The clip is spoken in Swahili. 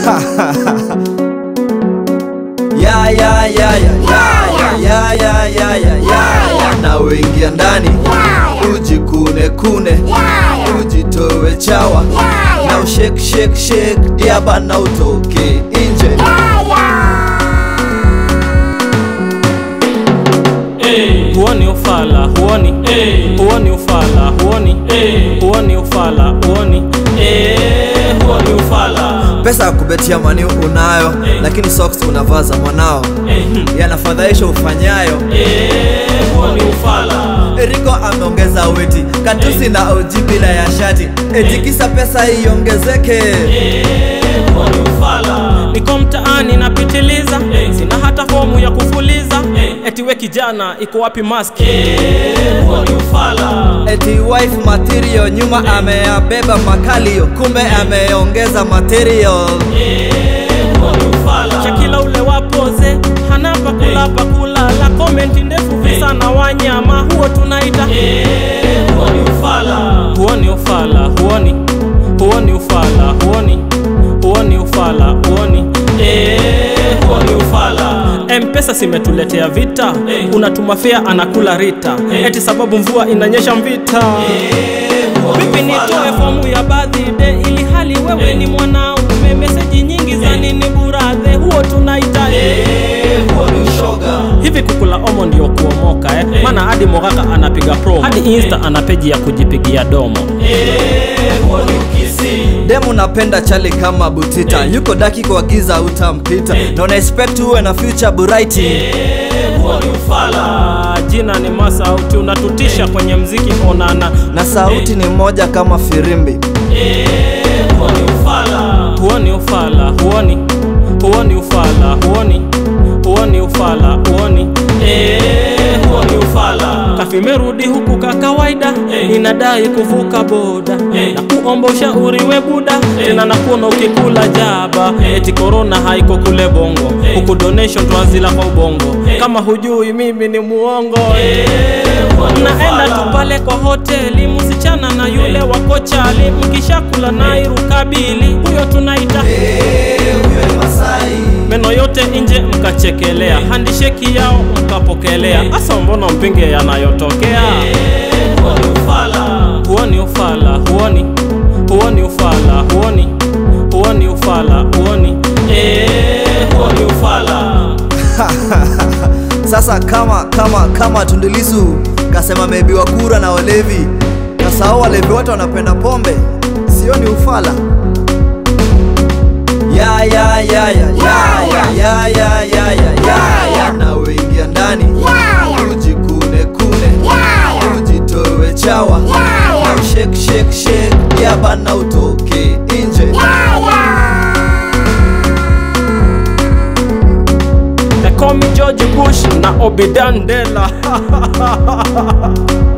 ya ya ya ya ya ya ya ya ya ya na uingia ndani ujikune kune ujitowe chawa na ushake shake shake diaba na utoke nje huoni ufala huoni huoni ufala huoni huoni ufala huoni Eh, huoni ufala pesa ya kubetia mani unayo lakini socks unavaza mwanao yanafadhaisha ufanyayo Eh, huoni ufala Eriko ameongeza weti katusi na oji bila ya shati etikisa pesa iongezeke huoni ufala niko mtaani napitiliza sina hata fomu ya kufuliza eti we kijana iko wapi maski huoni ufala eti wife material nyuma ameyabeba makalio kumbe ameongeza material shakila ule wapoze hana pakula pakula la komenti ndefu visa na wanyama huo tunaita huoni ufala huoni ufala huoni huoni ufala huoni huoni ufala huoni Eh, huoni ufala mpesa simetuletea vita unatuma fea anakula rita eti sababu mvua inanyesha mvita vipi nitoe fomu ya birthday ili hali wewe ni mwanaume meseji nyingi za nini buradhe huo tunaita hivi kukula omo ndio kuomoka eh? maana hadi mogaka anapiga promo hadi insta ana peji ya kujipigia domo demu napenda chali kama butita yuko daki kwa giza utampita na una expect uwe na future bright Ah, jina ni masauti unatutisha kwenye mziki onana na sauti ni moja kama firimbi huoni ufala huoni huoni ufala huoni huoni ufala huoni Eh, huoni ufala kafimerudi huku ka kawaida inadai kuvuka boda na kuomba ushauri we buda tena na kuona ukikula jaba eti korona haiko kule bongo huku donation twazila kwa ubongo kama hujui mimi ni muongo naenda tu pale kwa hoteli msichana na yule wako chali mkishakula nairukabili huyo tunaita meno yote nje mkachekelea handisheki yao mkapokelea hasa mbona mpinge yanayotokea huoni ufala huoni huoni ufala huoni huoni ufala huoni Eh, huoni ufala sasa kama kama kama tundilisu kasema mebiwa kura na walevi kasahau walevi wote wanapenda pombe sio ni ufala ya ya ya ya ya ya ya ya ya ya ya ya na uingia ndani ujikune kune ujitowe chawa na shake shake shake yaba na utoke nje They call me George Bush na Obidandela